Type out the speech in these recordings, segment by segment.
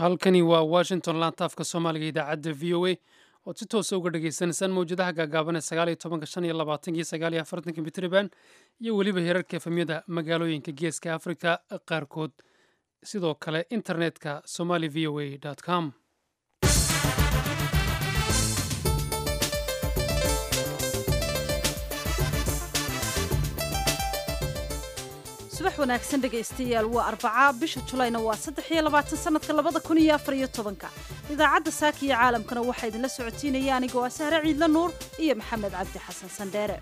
halkani waa washington laantaafka soomaaliga idaacadda v o a ood si toosa uga dhagaysanaysaan mawjadaha gaagaaban ee sagaaliyo tobanka shan iyo labaatanki sagaaliyo afartanka mitriban iyo weliba heerarka efemyada magaalooyinka geeska afrika qaarkood sidoo kale internetka somali v o a com subax wanaagsan dhegaystayaal waa arbacaa bisha julayna waa saddex iyo labaatan sanadka labada kun iyo afar iyo tobanka idaacadda saaka iyo caalamkana waxaa idinla socotiinaya anigoo ah sahre ciidla nuur iyo maxamed cabdi xasan sandheere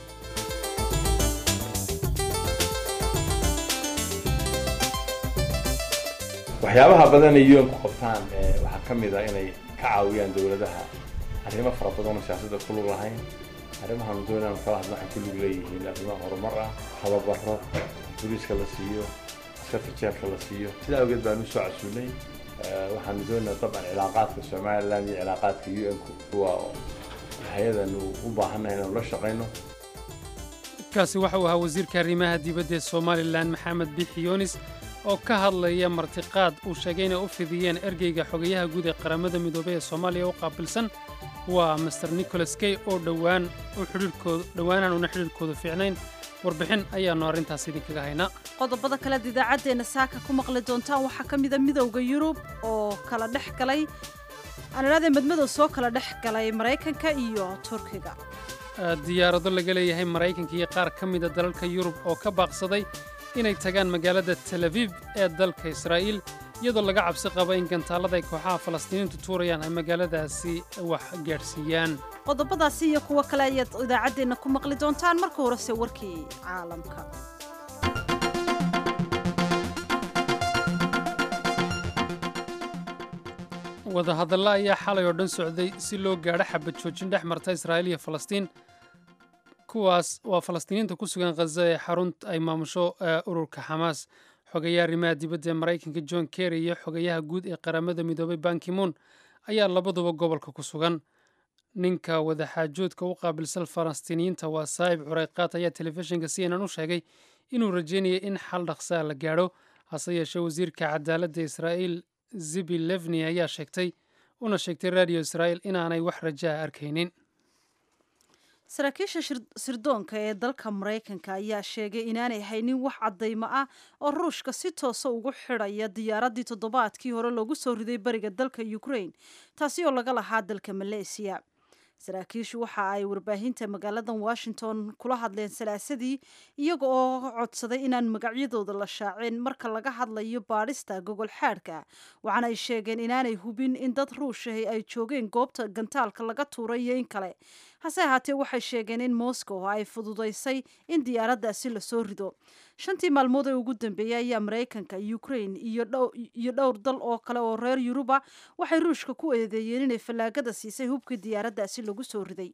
waxyaabaha badan ay un ku qabtaan waxaa ka mid a inay ka caawiyaan dowladaha arrimo fara badan oo siyaasadda ku lug lahayn arrimahan doonaan kala hadla waxay ku lug leeyihiin arrimo horumar ah tababaro boliiska la siiyo askarta jeelka la siiyo sidaa awgeed baan u soo casuunay waxaanu doonaa dabcan cilaaqaadka somalilan iyo cilaaqaadka u n kuwa hay-adanu u baahannahay inaanu la shaqayno kaasi waxa uu ahaa wasiirka arrimaha dibadda ee somalilan maxamed bixi yunis oo ka hadlaya martiqaad uu sheegay inay u fidiyeen ergeyga xogayaha guud ee qaramada midoobey ee soomaaliya u qaabilsan waa master nicholas key oo dhowaan dhowaanahan una xidhiirkoodu fiicnayn warbixin ayaannu arrintaas idinkaga haynaa qodobada kalead idaacaddeenna saaka ku maqli doontaan waxaa ka mida midowda yurub oo kala dhex galay aan idhahdee madmadow soo kala dhex galay maraykanka iyo turkiga diyaarado laga leeyahay maraykanka iyo qaar ka mida dalalka yurub oo ka baaqsaday inay tagaan magaalada tel abiib ee dalka israa'iil iyadoo laga cabsi qaba in gantaallada ay kooxaha falastiiniintu tuurayaan ay magaaladaasi wax gaadhsiiyaan qodobadaasi iyo kuwo kale ayaad idaacaddeenna ku maqli doontaan marka horese warkii caalamka wadahadalla ayaa xalay oo dhan socday si loo gaadho xabad joojin dhex marta israa'iil iyo falastiin kuwaas waa falastiiniinta ku sugan khaza ee xarunta ay maamusho ururka xamaas xogayaha arrimaha dibadda ee maraykanka john kerry iyo xogayaha guud ee qaramada midoobay bankimoon ayaa labaduba gobolka ku sugan ninka wadaxaajoodka u qaabilsan falastiiniyiinta waa saa'ib curayqaat ayaa telefishinka c n n u sheegay inuu rajeynayay in xal dhaqsaa la gaadho hase yeeshee wasiirka cadaaladda israa'iil zibi levni ayaa sheegtay una sheegtay radio israa'iil inaanay wax rajaa arkaynin saraakiisha sirdoonka ee dalka maraykanka ayaa sheegay inaanay haynin wax caddaymo ah oo ruushka si toosa ugu xidhaya diyaaraddii toddobaadkii hore loogu soo riday bariga dalka ukraine taasi oo laga lahaa dalka maleesiya saraakiishu waxa ay warbaahinta magaaladan washington kula hadleen salaasadii iyaga oo codsaday inaan magacyadooda la shaacin marka laga hadlayo baadhista gogol xaadhka waxaana ay sheegeen inaanay hubin in dad ruushahi ay joogeen goobta gantaalka laga tuuray iyo in kale hase ahaatee waxay sheegeen in moscow ay fududaysay in diyaaraddaasi lasoo rido shantii maalmood ee ugu dambeeyey ayaa maraykanka ukraine iyo dhowr dal oo kale oo reer yuruba waxay ruushka ku eedeeyeen inay fallaagada siisay hubkii diyaaraddaasi lagu soo riday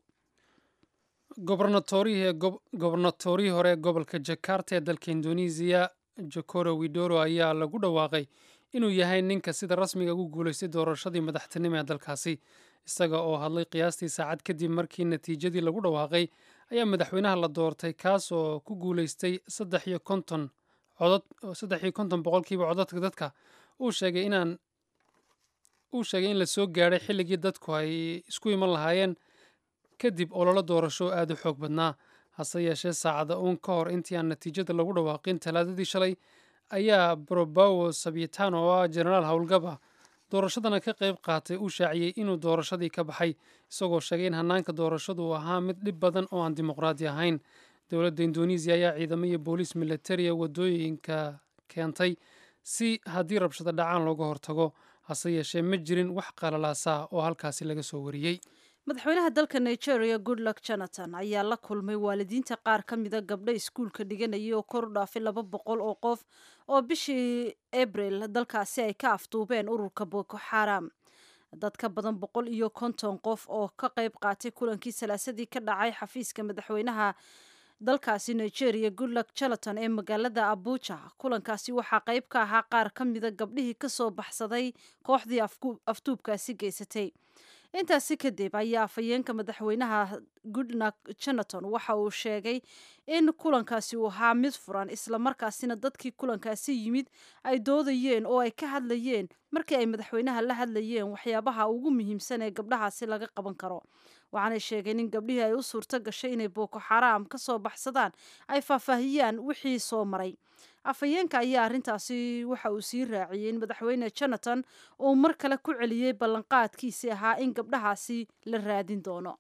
gobornatorihii hore ee gobolka jakarta ee dalka indonesiya jokoro widoro ayaa lagu dhawaaqay inuu yahay ninka sida rasmiga ugu guulaystay doorashadii madaxtinimo ee dalkaasi isaga oo hadlay qiyaastii saacad kadib markii natiijadii lagu dhawaaqay ayaa madaxweynaha la doortay kaas oo ku guulaystay saddex iyo konton codod saddex iyo konton boqolkiiba codadka dadka uu sheegay inaan uu sheegay in la soo gaadhay xilligii dadku ay isku iman lahaayeen kadib ololo doorasho aada u xoog badnaa hase yeeshee saacada uun ka hor intii aan natiijada lagu dhawaaqin talaadadii shalay ayaa brobawo sabitan oo ah jenaraal howlgaba doorashadana ka qayb qaatay uu shaaciyey inuu doorashadii ka baxay isagoo sheegay in hanaanka doorashadu uu ahaa mid dhib badan oo aan dimuqraadi ahayn dowladda indonesiya ayaa ciidamo iyo booliis militariya wadooyinka keentay si haddii rabshado dhacaan looga hortago hase yeeshee ma jirin wax qalalaasa oo halkaasi laga soo wariyey madaxweynaha dalka nigeria goodluck jonathan ayaa la kulmay waalidiinta qaar ka mida gabdho iskuulka dhiganayay oo kor u dhaafay laba boqol oo qof oo bishii abril dalkaasi ay ka afduubeen ururka boko xaram dad ka badan boqol iyo konton qof oo ka qayb qaatay kulankii salaasadii ka dhacay xafiiska madaxweynaha dalkaasi nigeria goodluck jonathan ee magaalada abuja kulankaasi waxaa qayb ka ahaa qaar ka mida gabdhihii kasoo baxsaday kooxdii afduubkaasi geysatay intaasi kadib ayaa afhayeenka madaxweynaha goodnak jonaton waxa uu sheegay in kulankaasi uu ahaa mid furan islamarkaasina dadkii kulankaasi yimid ay doodayeen oo ay ka hadlayeen markii ay madaxweynaha la hadlayeen waxyaabaha ugu muhiimsan ee gabdhahaasi laga qaban karo waxaanay sheegeen in gabdhihii ay u suurto gashay inay booko xaraam ka soo baxsadaan ay faahfaahiyaan wixii soo maray afhayeenka ayaa arrintaasi waxa uu sii raaciyey in madaxweyne jonathan uu mar kale ku celiyey ballanqaadkiisii ahaa in gabdhahaasi la raadin doono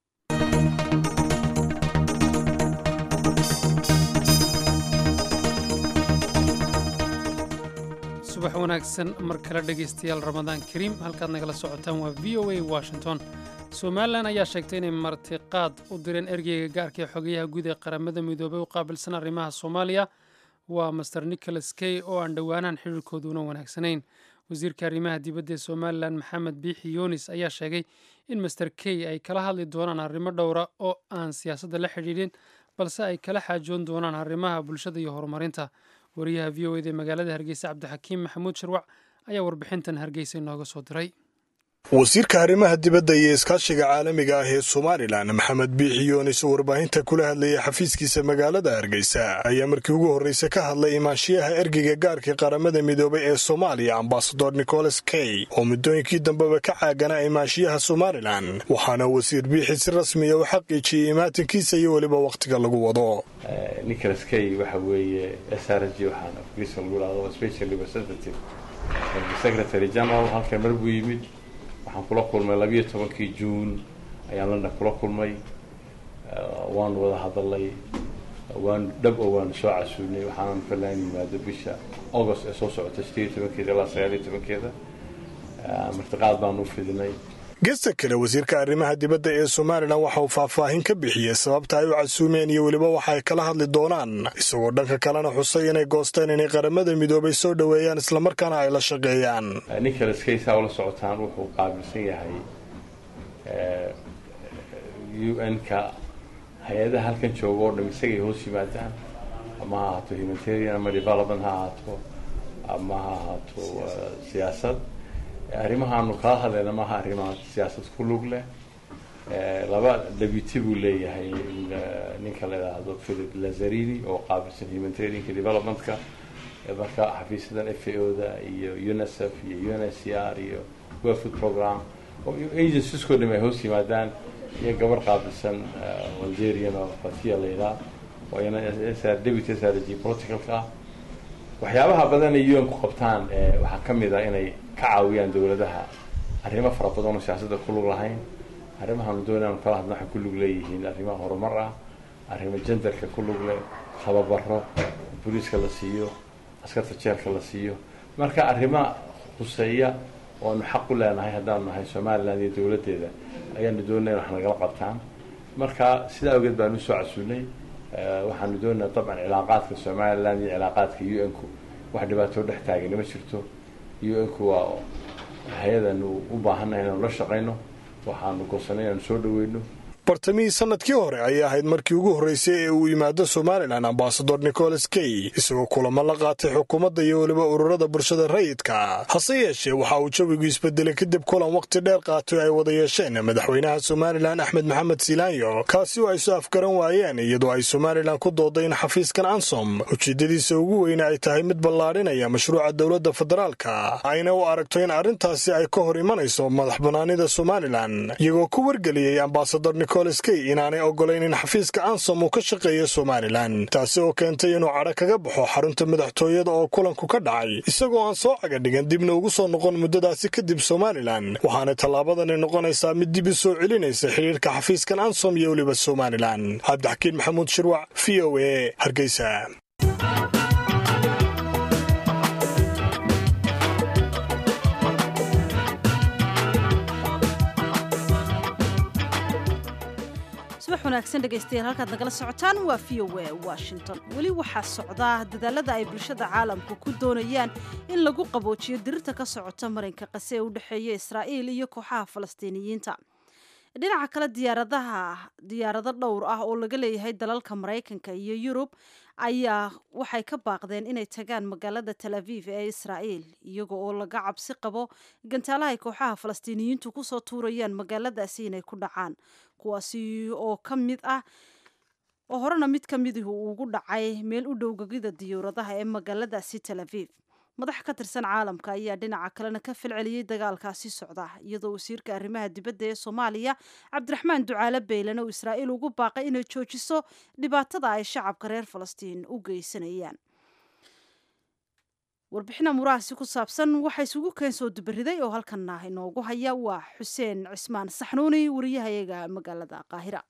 subax wanaagsan mar kale dhegaystayaal ramadaan kariim halkaad nagala socotaan waa v o a washington somalilan ayaa sheegtay inay martiqaad u direen ergeyga gaarka ee xogayaha guud ee qaramada midoobay u qaabilsan arrimaha soomaaliya waa master nicholas key oo aan dhowaanahan xiriirkooduna wanaagsanayn wasiirka arrimaha dibadda ee somalilan maxamed biixi yunis ayaa sheegay in master key ay kala hadli doonaan arrimo dhowra oo aan siyaasadda la xidhiidhin balse ay kala xaajoon doonaan arrimaha bulshada iyo horumarinta wariyaha v o eda ee magaalada hargeysa cabdixakiim maxamuud sharwac ayaa warbixintan hargeysa inooga soo diray wasiirka arrimaha dibadda iyo iskaashiga caalamiga ah ee somalilan maxamed biixi yunis oo warbaahinta kula hadlayay xafiiskiisa magaalada hargeysa ayaa markii ugu horreysa ka hadlay imaanshiyaha ergeyga gaarkii qaramada midoobay ee soomaaliya ambasador nicholas key oo muddooyinkii dambeba ka caaganaa imaanshiyaha somalilan waxaana wasiir biixi si rasmiya u xaqiijiyey imaatinkiisa iyo weliba wakhtiga lagu wado nicholas key waxa weeye s r g waxaan afkiisa lagu dhahdo special representative secretary general halkan mar buu yimid waxaan kula kulmay labiyo tobankii juun ayaan london kula kulmay waanu wada hadalay waan dhab oo waanu soo casuunay waxaanan filaan yimaado bisha august ee soo socota sideed iyo tobankeeda ilaa sagaal iyo tobankeeda martiqaad baanu u fidinay gesta kale wasiirka arrimaha dibadda ee somalilan waxa uu faahfaahin ka bixiyey sababta ay u casuumeen iyo weliba waxa ay kala hadli doonaan isagoo dhanka kalena xusay inay goosteen inay qaramada midoobay soo dhoweeyaan islamarkaana ay la shaqeeyaan nicholas kaysa ula socotaan wuxuu qaabilsan yahay u n-ka hay-adaha halkan jooga oo dham isagay hoos yimaadaan ama ha ahaato humanitarian ama development ha ahaato ama ha ahaato siyaasad arrimahaanu kala hadlayna maaha arrimaha siyaasad ku lug leh laba deputy buu leeyahay ninka la idhaahdo philip lazarini oo qaabilsan humanitarianka developmentka marka xafiisyadan f a o da iyo unicef iyo un s c r iyo world food program oo agencieskoo dham ay hoos yimaadaan iyo gabar qaabilsan algerian oo fatiya la yidhaah oo iyana deputy s r g politicalka ah waxyaabaha badan ay un ku qabtaan waxaa ka mid a inay ka caawiyaan dowladaha arrimo fara badan oo siyaasadda ku lug lahayn arrimahaanu doonaan kala hadna waxay ku lug leeyihiin arrimaha horumar ah arrimo jendarka ku lug leh tababaro booliiska la siiyo askarta jeelka la siiyo marka arrimo khuseeya oo aanu xaq u leenahay haddaanu nahay somalilan iyo dowladdeeda ayaanu doonay wax nagala qabtaan marka sidaa awgeed baanu usoo casuunay waxaanu doonaa dabcan cilaaqaadka somalilan iyo cilaaqaadka u n ku wax dhibaatoo dhex taagani ma jirto u n ku waa hay-adanu u baahannahay inaanu la shaqayno waxaanu goosanay inaanu soo dhaweyno bartamihii sanadkii hore ayay ahayd markii ugu horreysay ee uu yimaado somalilan ambasador nicholas key isagoo kulamo la qaatay xukuumadda iyo weliba ururada bulshada rayidka hase yeeshee waxa uu jawigu isbedelay kadib kulan wakhti dheer qaatay ay wada yeesheen madaxweynaha somalilan axmed maxamed silaanyo kaasi oo ay soo afgaran waayeen iyadoo ay somalilan ku dooday in xafiiskan ansom ujeeddadiisa ugu weyne ay tahay mid ballaadhinaya mashruuca dowladda federaalka ayna u aragto in arrintaasi ay ka hor imanayso madax bannaanida somalilan iyagoo ku wargeliyey ambasador key inaanay ogolayn in xafiiska ansom uu ka shaqeeyo somalilan taasi oo keentay inuu cadho kaga baxo xarunta madaxtooyada oo kulanku ka dhacay isagoo aan soo caga dhigan dibna ugu soo noqon muddadaasi kadib somalilan waxaana tallaabadani noqonaysaa mid dib u soo celinaysa xidhiirka xafiiskan ansom iyo weliba somalilan cabdixakiin maxamuud shirwac v o a hargeysa subax wanaagsan dhegaystayaal halkaad nagala socotaan waa v o a washington weli waxaa socdaa dadaalada ay bulshada caalamku ku doonayaan in lagu qaboojiyo dirirta ka socota marinka qase ee u dhexeeya israa'iil iyo kooxaha falastiiniyiinta dhinaca kale diyaaradaha diyaarado dhowr ah oo laga leeyahay dalalka maraykanka iyo yurub ayaa waxay ka baaqdeen inay tagaan magaalada tel aviv ee israa'iil iyaga oo laga cabsi qabo gantaalaha ay kooxaha falastiiniyiintu kusoo tuurayaan magaaladaasi inay ku dhacaan kuwaasi oo ka mid ah oo horena mid ka midihi uu ugu dhacay meel u dhow gegida diyuuradaha ee magaaladaasi tel aviv madax ka tirsan caalamka ayaa dhinaca kalena ka falceliyey dagaalkaasi socda iyadoo wasiirka arrimaha dibadda ee soomaaliya cabdiraxmaan ducaale beylan oo israa'iil ugu baaqay inay joojiso dhibaatada ay shacabka reer falastiin u geysanayaan warbixina murahaasi ku saabsan waxaa isugu keen soo dubariday oo halkanna inoogu haya waa xuseen cismaan saxnuuni wariyahayaga magaalada qaahira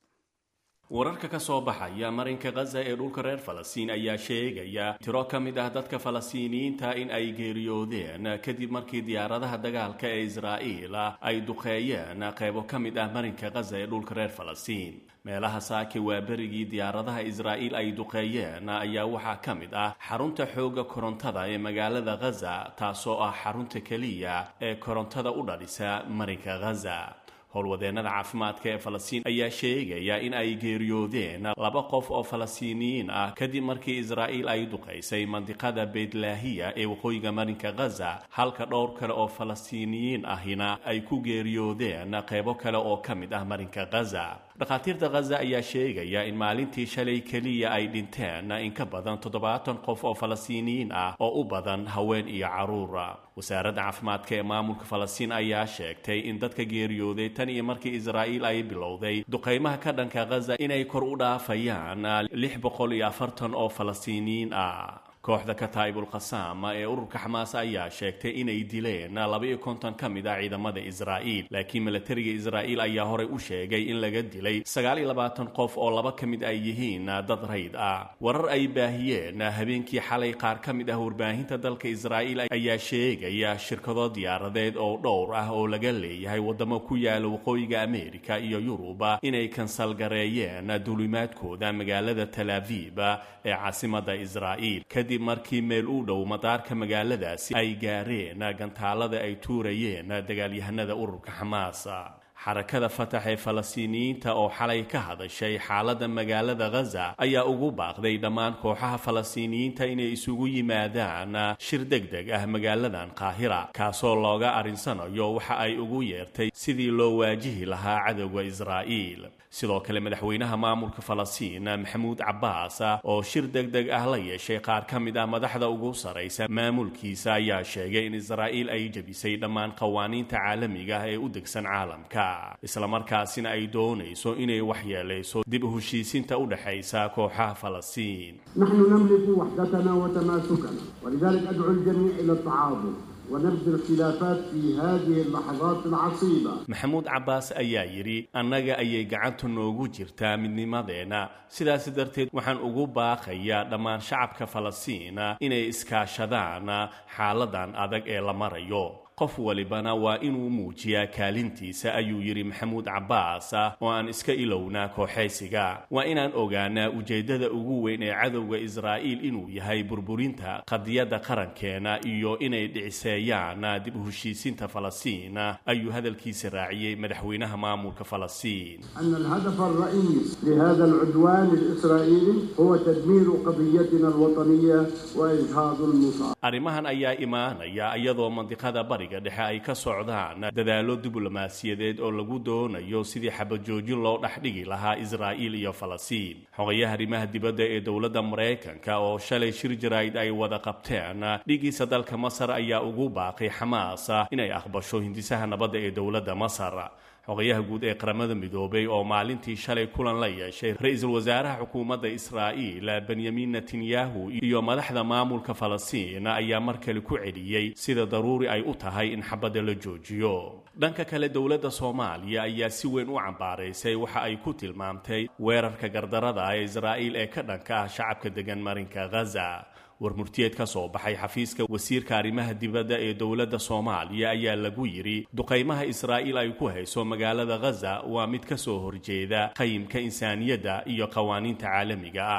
wararka ka soo baxaya marinka khaza ee dhulka reer falastiin ayaa sheegaya tiro ka mid ah dadka falastiiniyiinta in ay geeriyoodeen kadib markii diyaaradaha dagaalka ee israa'iil ay duqeeyeen qaybo ka mid ah marinka khaza ee dhulka reer falastiin meelaha saake waa berigii diyaaradaha israa'iil ay duqeeyeen ayaa waxaa ka mid ah xarunta xoogga korontada ee magaalada khaza taasoo ah xarunta keliya ee korontada u dhalisa marinka khaza howlwadeennada caafimaadka ee falastiin ayaa sheegaya in ay geeriyoodeen laba qof oo falastiiniyiin ah kadib markii israa'iil ay duqaysay mandiqada beydlaahiya ee waqooyiga marinka khaza halka dhowr kale oo falastiiniyiin ahina ay ku geeriyoodeen qaybo kale oo ka mid ah marinka khaza dhakhaatiirta khaza ayaa sheegaya in maalintii shalay keliya ay dhinteen in ka badan toddobaatan qof oo falastiiniyiin ah oo u badan haween iyo carruura wasaaradda caafimaadka ee maamulka falastiin ayaa sheegtay in dadka geeriyooday tan iyo markii israa'iil ay bilowday duqaymaha ka dhanka khaza inay kor u dhaafayaan lix boqol iyo afartan oo falastiiniyiin ah kooxda kataa'ibul khasaama ee ururka xamaas ayaa sheegtay inay dileen laba-iyo konton ka mid ah ciidamada israa'iil laakiin milatariga israa'iil ayaa horey u sheegay in laga dilay sagaal iyo labaatan qof oo laba ka mid ay yihiin dad rayd ah warar ay baahiyeen habeenkii xalay qaar ka mid ah warbaahinta dalka israa'iil ayaa sheegaya shirkado diyaaradeed oo dhowr ah oo laga leeyahay waddamo ku yaala waqooyiga ameerika iyo yuruba inay kansalgareeyeen duulimaadkooda magaalada talaaviib ee caasimada israa'iil kadib markii meel u dhow madaarka magaaladaasi ay gaareen gantaalada ay tuurayeen dagaalyahanada ururka xamaas xarakada fatax ee falastiiniyiinta oo xalay ka hadashay xaaladda magaalada khaza ayaa ugu baaqday dhammaan kooxaha falastiiniyiinta inay isugu yimaadaan shir deg deg ah magaaladan qaahira kaasoo looga arrinsanayo waxa ay ugu yeertay sidii loo waajihi lahaa cadowga israa'iil sidoo kale madaxweynaha maamulka falastiin maxamuud cabbaas oo shir deg deg ah la yeeshay qaar ka mid ah madaxda ugu saraysa maamulkiisa ayaa sheegay in israa'iil ay jebisay dhammaan qawaaniinta caalamiga ah ee u degsan caalamka islamarkaasina ay doonayso inay waxyeelayso dib u heshiisinta u dhexaysa kooxaha falastiin نحن نملك وحدتنا وتماسكنا ولذلك أدعو الجميع إلى التعاضد ونبذ الخلافات في هذه اللحظات العصيبة maxamuud cabbaas ayaa yidhi annaga ayay gacanta noogu jirtaa midnimadeenna sidaas darteed waxaan ugu baaqayaa dhammaan shacabka falastiin inay iskaashadaan xaaladan adag ee la marayo qof walibana waa inuu muujiyaa kaalintiisa ayuu yidhi maxamuud cabbaas oo aan iska ilownaa kooxaysiga waa inaan ogaanaa ujeeddada ugu weyn ee cadowga israa'iil inuu yahay burburinta qadiyadda qarankeena iyo inay dhiciseeyaan dib u heshiisinta falastiin ayuu hadalkiisa raaciyey madaxweynaha maamulka falastiin أن الهدف الرئيس لهذا العدوان الإسرائيلي هو تدمير قضيتنا الوطنية وإجهاض المصاب arrimahan ayaa imaanaya iyadoo mandiqada bariga dhexe ay ka socdaan dadaallo diblomaasiyadeed oo lagu doonayo sidii xabajoojin loo dhexdhigi lahaa israa'iil iyo falastiin xogayaha arrimaha dibadda ee dowladda maraykanka oo shalay shir jaraa'id ay wada qabteen dhigiisa dalka masar ayaa ugu baaqay xamaas inay aqbasho hindisaha nabadda ee dowladda masar xogayaha guud ee qaramada midoobay oo maalintii shalay kulan la yeeshay ra-iisul wasaaraha xukuumadda israa'iil benyamin netanyahu iyo madaxda maamulka falastiin ayaa mar kale ku celiyey sida daruuri ay u tahay in xabadda la joojiyo dhanka kale dowladda soomaaliya ayaa si weyn u cambaaraysay waxa ay ku tilmaamtay weerarka gardarada ee israa'iil ee ka dhanka ah shacabka degan marinka ghaza war murtiyeed ka soo baxay xafiiska wasiirka arrimaha dibadda ee dowladda soomaaliya ayaa lagu yidhi duqaymaha israa'iil ay ku hayso magaalada ghaza waa mid ka soo horjeeda qayimka insaaniyadda iyo qawaaniinta caalamiga ah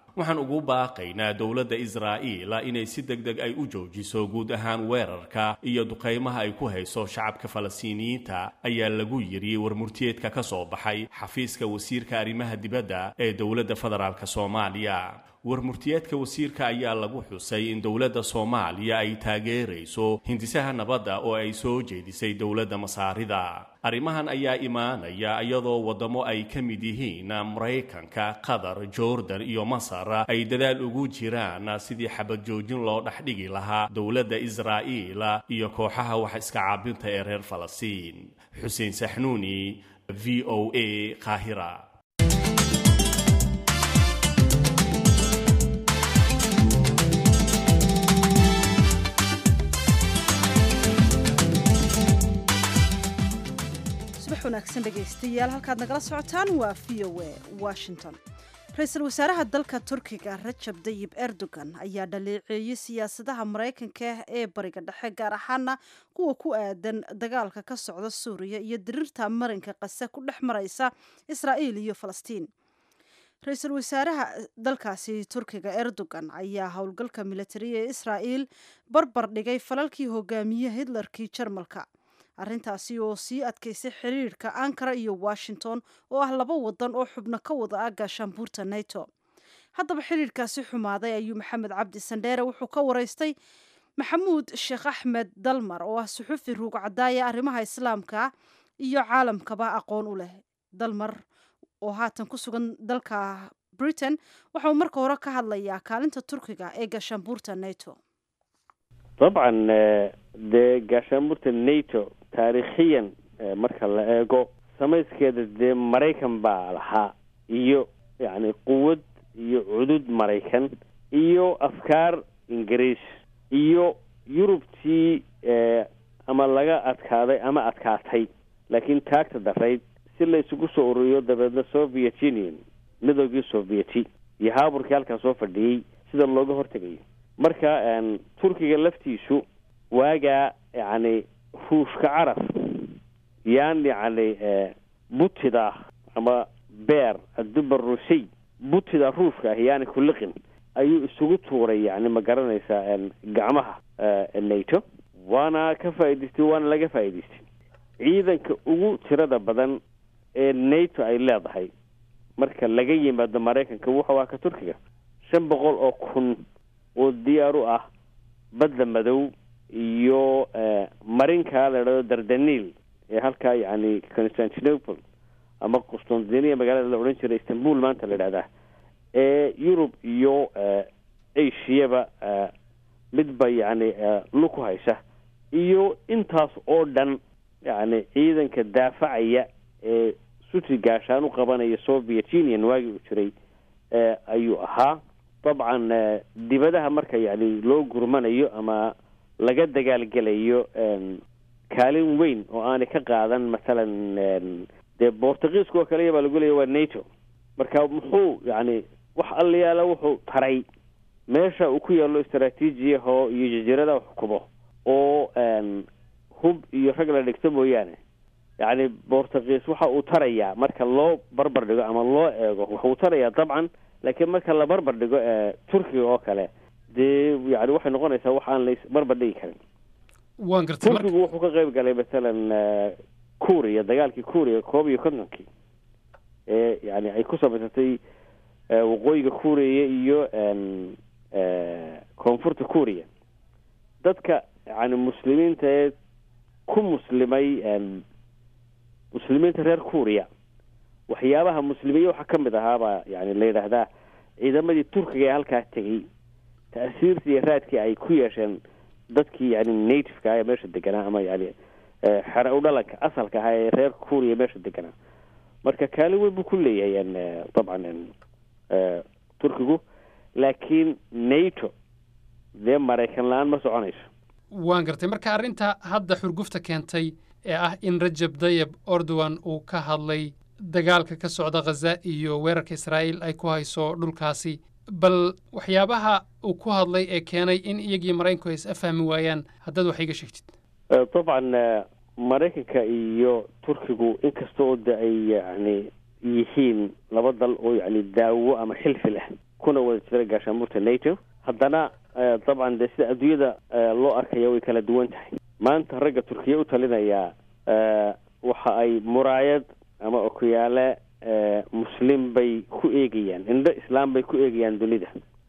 waxaan ugu baaqaynaa dowladda israa'iil inay si deg deg ay u joojiso guud ahaan weerarka iyo duqaymaha ay ku hayso shacabka falastiiniyiinta ayaa lagu yidhi warmurtiyeedka ka soo baxay xafiiska wasiirka arrimaha dibadda ee dowladda federaalk soomaaliya warmurtiyeedka wasiirka ayaa lagu xusay in dowladda soomaaliya ay taageerayso hindisaha nabadda oo ay soo jeedisay dowladda masaarida arrimahan ayaa imaanaya iyadoo waddamo ay ka mid yihiin maraykanka qatar jordan iyo masar ay dadaal ugu jiraan sidii xabad joojin loo dhexdhigi lahaa dowladda israa'iil iyo kooxaha wax iska caabinta ee reer falastiin xuseen saxnuuni v o a qaahira subax wanaagsan dhegaystayaal halkaad nagala socotaan waa v o a washington ra-iisul wasaaraha dalka turkiga rajab dayib erdogan ayaa dhaleeceeyey siyaasadaha maraykanka ee bariga dhexe gaar ahaana kuwa ku aadan dagaalka ka socda suuriya iyo diriirta marinka qase ku dhex maraysa israa'iil iyo falastiin ra-iisul wasaaraha dalkaasi turkiga erdogan ayaa howlgalka militariga ee israa'iil barbar dhigay falalkii hogaamiye hitlerkii jarmalka arrintaasi oo sii adkaysay xiriirka ankara iyo washington oo ah laba wadan oo xubno ka wada ah gaashaanbuurta nato haddaba xiriirkaasi xumaaday ayuu maxamed cabdi sandheere wuxuu ka waraystay maxamuud sheekh axmed dalmar oo ah suxufi ruug cadaaya arrimaha islaamka iyo caalamkaba aqoon u leh dalmar oo haatan ku sugan dalka britain waxauu marka hore ka hadlayaa kaalinta turkiga ee gaashaanbuurta nato dabcan dee gaashaanbuurta nato taariikhiyan marka la eego samayskeeda dee maraykan baa lahaa iyo yacni quwad iyo cudud maraykan iyo afkaar ingiriis iyo yurubtii ama laga adkaaday ama adkaatay laakiin taagta darayd si la isugu soo ururiyo dabeedna soviet union midoogii sovieti iyo haaburkii halkaa soo fadhiyey sida looga hortegayo marka turkiga laftiisu waagaa yacni ruushka carab yaan yacni butida ama beer aduba rusiy butida ruushka ah yaani kuliqin ayuu isugu tuuray yani ma garanaysaa gacmaha nato waana ka faa'idaystay waana laga faa'idaystay ciidanka ugu tirada badan ee nato ay leedahay marka laga yimaado maraykanka wuxuu ah ka turkiga shan boqol oo kun oo diyaar u ah badda madow iyo marinkaa la idhahdo dardaniil ee halkaa yacni constantinople ama qustantiniya magaalada la odhan jiray istanbul maanta la idhahdaa ee yurub iyo ashiyaba midba yacni luku haysa iyo intaas oo dhan yacni ciidanka daafacaya ee suti gaashaan u qabanaya soviet union waagii uu jiray ayuu ahaa dabcan dibadaha marka yani loo gurmanayo ama laga dagaalgelayo kaalin weyn oo aanay ka qaadan masalan dee bortugiiska oo kale baa lagu leeya waa nato marka muxuu yani wax allayaala wuxuu taray meesha uu ku yaallo istraatiijiyaho iyo jasiiradaha xukumo oo hub iyo rag la dhigto mooyaane yacni bortugiis waxa uu tarayaa marka loo barbar dhigo ama loo eego wuxuu tarayaa dabcan laakiin marka la barbar dhigo turkiga oo kale dee yani waxay noqonaysaa wax aan la barbar dhigi karin waan gartay turkigu wuxuu ka qayb galay masalan kuuriya dagaalkii kuuriya koob iyo kontonkii ee yani ay ku samaysatay waqooyiga kuuriya iyo koonfurta kuuriya dadka yani muslimiinta ee ku muslimay muslimiinta reer kuuriya waxyaabaha muslimiye waxaa ka mid ahaabaa yani la yidhaahdaa ciidamadii turkiga ee halkaa tegey ta'siirtii iyo raadkii ay ku yeesheen dadkii yani nativeka ee meesha deganaa ama yani xere u dhalanka asalka ahaa ee reer kuuriya meesha deganaa marka kaalin weyn buu ku leeyahay dabcan turkigu laakiin nato dee maraykan la-aan ma soconayso waan gartay marka arrinta hadda xurgufta keentay ee ah in rajab dayeb ordowan uu ka hadlay dagaalka ka socda khaza iyo weerarka israa'iil ay ku hayso dhulkaasi bal waxyaabaha uu ku hadlay ee keenay in iyagii maraykanku ay is afahmi waayaan haddaad wax iga sheegtid dabcan maraykanka iyo turkigu inkasta oo de ay yani yihiin laba dal oo yani daawo ama xilfi leh kuna wada jira gaashaanbuurta nato haddana dabcan dee sida adduunyada loo arkaya way kala duwan tahay maanta ragga turkiya u talinaya waxa ay muraayad ama okuyaale muslim bay ku eegayaan indho islaam bay ku eegayaan dunida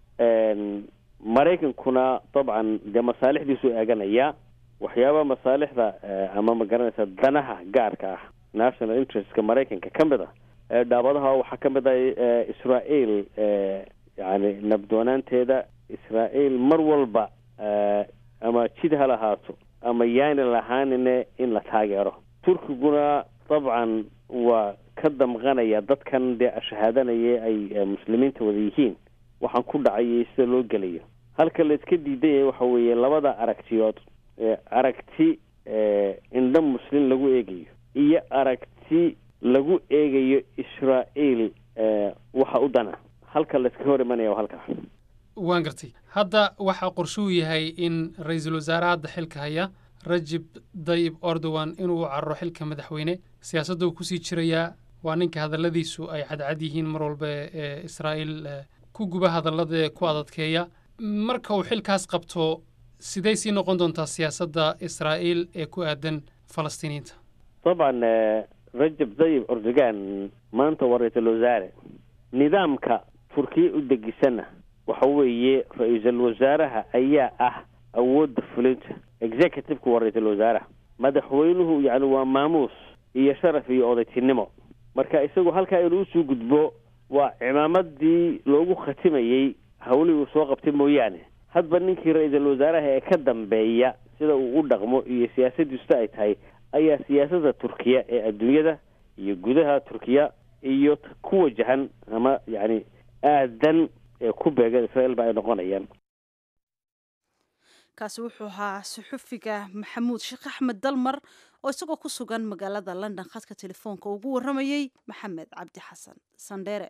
maraykankuna dabcan dee masaalixdiisu eeganaya waxyaaba masaalixda ama ma garanaysa danaha gaarka ah national interestka maraykanka ka mid ah dhaabadaha waxaa ka mid ah israel yani nabdoonaanteeda israel mar walba ama jid ha lahaato ama yaani lahaanine in la taageero turkiguna dabcan waa ka damqanaya dadkan dee ashahaadanaya ay muslimiinta wada yihiin waxaan ku dhacayay sida loo gelayo halka la iska diidan yahay waxa weeye labada aragtiyood aragti indho muslim lagu eegayo iyo aragti lagu eegayo israel waxa u dana halka la iska hor imanaya halkaa waan gartay hadda waxaa qorshuu yahay in ra-iisul wasaare hadda xilka haya rajib dayib erdogan inuu cararo xilka madaxweyne siyaasadda uu kusii jirayaa waa ninka hadalladiisu ay cadcad yihiin mar walba ee israa'iil ku guba hadallada ku adadkeeya marka uu xilkaas qabto sidey sii noqon doontaa siyaasadda israa'iil ee ku aadan falastiiniyiinta dabcan rajab dayib erdogan maanta waa ra-iisul wasaare nidaamka turkiya u degisana waxa weeye ra-iisul wasaaraha ayaa ah awoodda fulinta executiveka waa ra-iisul wasaaraha madaxweynuhu yani waa maamuus iyo sharaf iyo odaytinimo marka isagu halkaa inuu usoo gudbo waa cimaamadii loogu khatimayey hawlihii uu soo qabtay mooyaane hadba ninkii ra-iisul wasaaraha ee ka dambeeya sida uu u dhaqmo iyo siyaasadiisu ay tahay ayaa siyaasadda turkiya ee adduunyada iyo gudaha turkiya iyo ku wajahan ama yani aadan ee ku beegan israel ba ay noqonayaan kaasi wuxuu ahaa suxufiga maxamuud sheekh axmed dalmar oo isagoo ku sugan magaalada london khadka telefoonka ugu warramayey maxamed cabdi xasan sandheere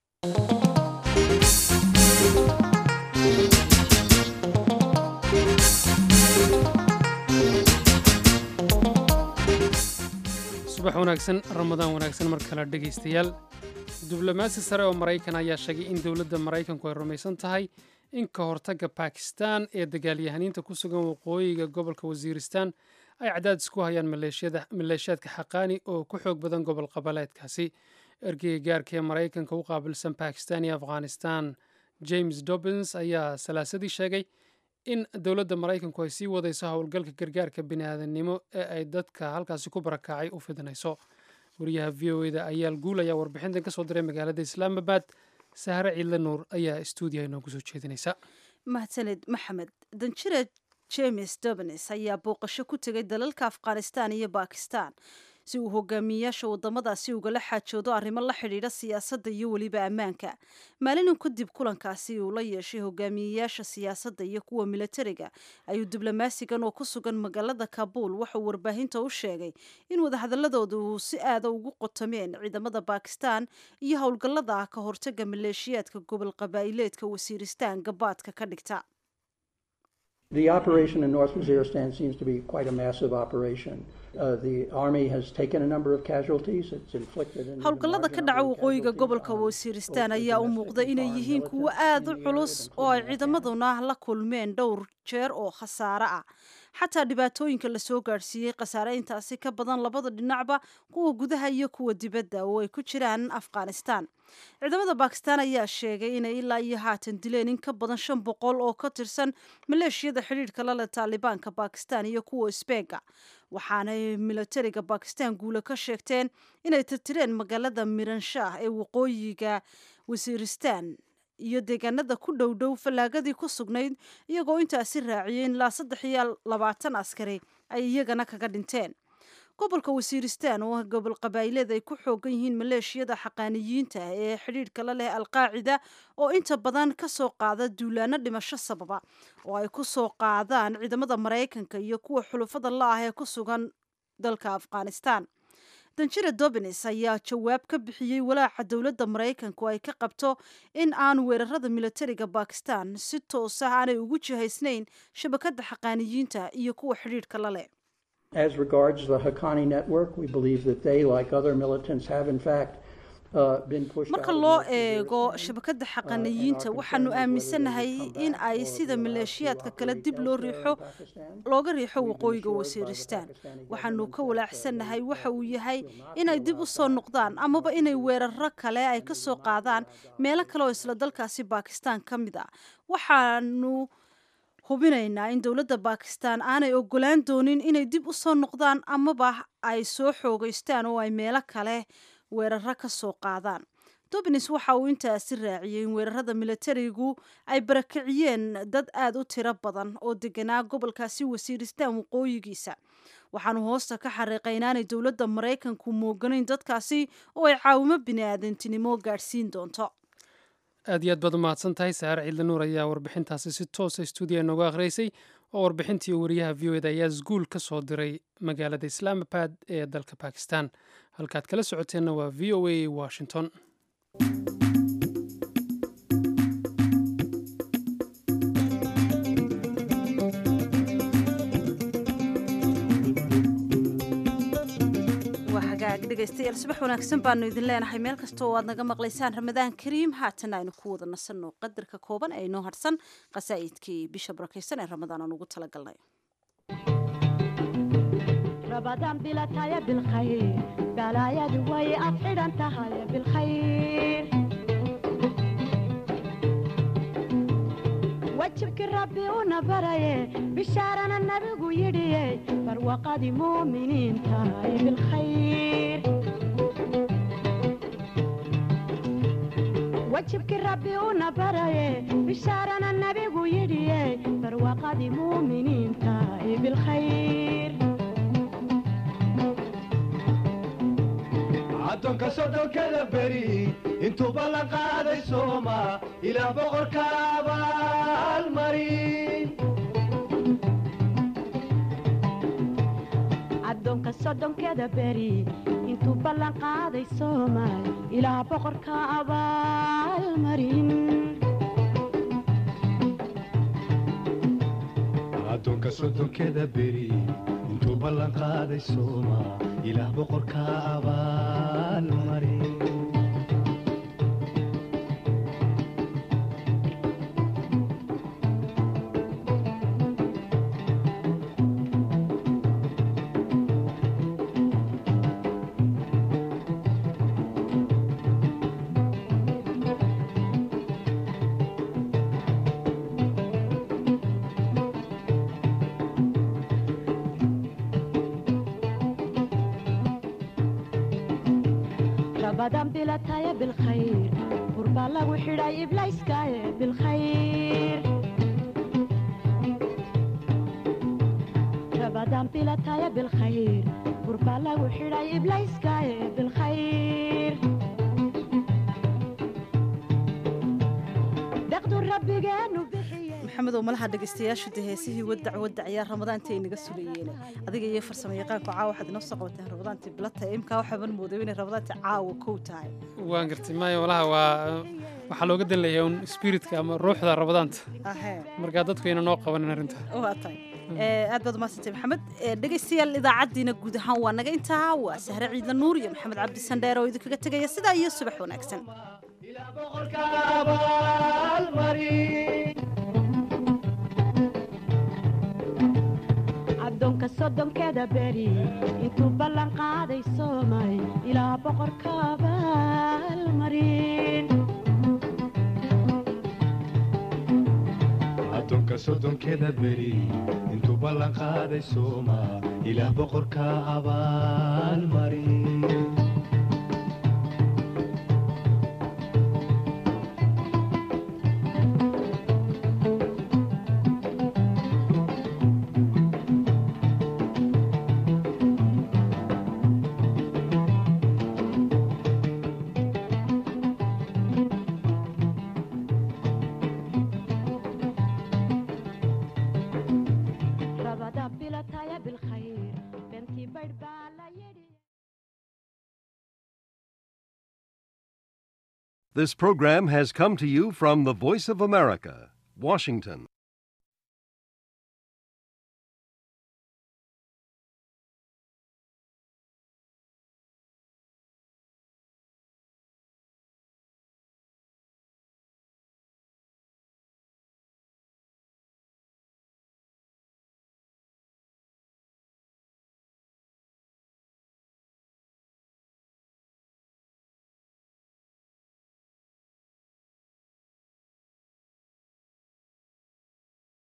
subax wanaagsan ramadaan wanaagsan mar kale dhegaystayaal diblomaasi sare oo maraykan ayaa sheegay in dowladda maraykanku ay rumaysan tahay in ka hortagga bakistan ee dagaalyahaniinta ku sugan waqooyiga gobolka wasiiristan ay cadaadis ku hayaan maleeshiyaadka xaqaani oo ku xoog badan gobol qaboleedkaasi ergeyga gaarka ee maraykanka u qaabilsan bakistan iyo afghanistan james dobbins ayaa salaasadii sheegay in dowladda maraykanku ay sii wadayso howlgalka gargaarka bini'aadannimo ee ay dadka halkaasi ku barakacay u fidinayso wariyaha v o eda ayaal guul ayaa warbixintan ka soo diray magaalada islaamabad sahre ciidle nuur ayaa stuudiya inoogu soo jeedinaysa mahadsaned maxamed danjire james dobins ayaa booqasho ku tegay dalalka afghanistan iyo bakistan si uu hogaamiyeyaasha wadamadaasi ugala xaajoodo arrimo la xidhiidha siyaasadda iyo weliba ammaanka maalinu kadib kulankaasi uu la yeeshay hogaamiyeyaasha siyaasadda iyo kuwa milatariga ayuu diblomaasigan oo ku sugan magaalada kabuul waxauu warbaahinta u sheegay in wadahadaladooda uu si aada ugu qotomeen ciidamada bakistan iyo howlgallada ka hortaga maleeshiyaadka gobol qabaa'ileedka wasiiristaan gabaadka ka dhigta The operation in North Waziristan seems to be quite a massive operation. Uh, the army has taken a number of casualties. It's inflicted an howlgallada ka dhaca waqooyiga gobolka wasiiristaan ayaa u muuqda inay yihiin kuwo aada u culus oo ay ciidamaduna la kulmeen dhowr jeer oo khasaare ah xataa dhibaatooyinka lasoo gaadhsiiyey khasaare intaasi ka badan labada dhinacba kuwa gudaha iyo kuwa dibadda oo ay ku jiraan afghanistan ciidamada bakistan ayaa sheegay inay ilaa iyo haatan dileen in ka badan shan boqol oo ka tirsan maleeshiyada xidhiidhka lale taalibaanka bakistan iyo kuwa sbeega waxaanay milatariga bakistan guule ka sheegteen inay tirtireen magaalada miranshah ee waqooyiga wasiiristan iyo deegaanada ku dhow dhow fallaagadii ku sugnayd iyagoo intaasi raaciyeen ilaa saddex iyo labaatan askari ay iyagana kaga dhinteen gobolka wasiiristan oo ah gobol qabaa'ileed ay ku xoogan yihiin maleeshiyada xaqaaniyiinta ee xidhiidhka la leh alqaacida oo inta badan ka soo qaada duulaano dhimasho sababa oo ay ku soo qaadaan ciidamada maraykanka iyo kuwa xulufada la ah ee ku sugan dalka afghanistan danjire dobins ayaa jawaab ka bixiyey walaaca dowladda maraykanku ay ka qabto in aan weerarada milatariga bakistan si toos ah aanay ugu jihaysnayn shabakadda xaqaaniyiinta iyo kuwa xidhiidhka la leh As regards the Haqqani network, we believe that they, like other militants, have in fact uh, been pushed marka out of loo North Waziristan. eego shabakadda xaqaniyiinta waxaanu aaminsanahay in ay sida maleeshiyaadka kale dib loo riixo looga riixo waqooyiga wasiiristaan waxaanu ka walaacsannahay waxa uu yahay inay dib u soo noqdaan amaba inay weeraro kale ay ka soo qaadaan meelo kale oo isla dalkaasi baakistaan ka mid ah waxaanu hubinaynaa in dowladda baakistaan aanay ogolaan doonin inay dib u soo noqdaan amaba ay soo xoogeystaan oo ay meelo kale weeraro ka soo qaadaan dobins waxa uu intaasi raaciyey in weerarada militarigu ay barakiciyeen dad aada u tiro badan oo deganaa gobolkaasi wasiiristaan waqooyigiisa waxaanu hoosta ka xariiqay inaanay dowladda maraykanku mooganayn dadkaasi oo ay caawimo bini-aadantinimo gaadhsiin doonto aad iyo aad baad u mahadsan tahay saare ciidle nuur ayaa warbixintaasi si toosa stuudiya nooga akhriysay oo warbixintii wariyaha v o eda ayaa isguul ka soo diray magaalada islaamabad ee dalka bakistan halkaad kala socoteenna waa v o a washington waa hagaag dhegaystayaal subax wanaagsan baanu idin leenahay meel kasta oo aad naga maqlaysaan ramadaan kariim haatan aynu ku wada nasanno qadarka kooban ee inoo harsan qasaa'idkii bisha barakaysan ee ramadaan aan ugu talagalnay رمضان بلا تايا بالخير بلا يا دوي أفعل أنت هاي بالخير وجهك ربي ونبري بشارنا النبي يدي فروقة مؤمنين تاي بالخير وجهك ربي ونبري بشارنا النبي يدي فروقة مؤمنين تاي بالخير addoonka soddonkada beri intuuba la qaaday sooma ilaa boqorka abaalmarin addoonka soddonkeeda beri intuu ballan qaaday soomaal ilaa boqorka abaalmarin addoonka soddonkeda beri intuu ballan qaaday sooma ilaah boqorka abaalmarin رمضان بلا تايا بالخير قربا لو حراي بلايسكاي بالخير رمضان بلا تايا بالخير قربا لو حراي بلايسكاي بالخير دقدو ربي جانو بحيه maxamed oo malaha dhegaystayaashu dee heesihii wadac wadac ayaa ramadaanta ay naga sulayeen adiga iyo farsamo yaqaanku caawa waxaad inoo soo qabateen ramadaantii bilata imkaa waxaaban mooday inay ramadaantii caawa kow tahay waan gartay maayo walaha waa waxaa looga dan leeyahay un spiritka ama ruuxda ramadaanta ahee markaa dadku ayna noo qabanin arrinta waa tahay ee aad baad umahadsantay maxamed ee dhegaystayaal idaacaddiina guud ahaan waa naga intaa waa sahre ciidla nuur iyo maxamed cabdi sandheer oo idinkaga tegaya sidaa iyo subax wanaagsan ilaah boqorka abaalmarin addoonka soddonkeeda beri intuu ballan qaaday soomay ilaa boqorka abaalmarin addoonka soddonkeda beri intuu ballan qaaday sooma ilaah boqorka abaalmarin رمضان بلا تايا بالخير بنتي بيت بالا يدي This program has come to you from the Voice of America, Washington.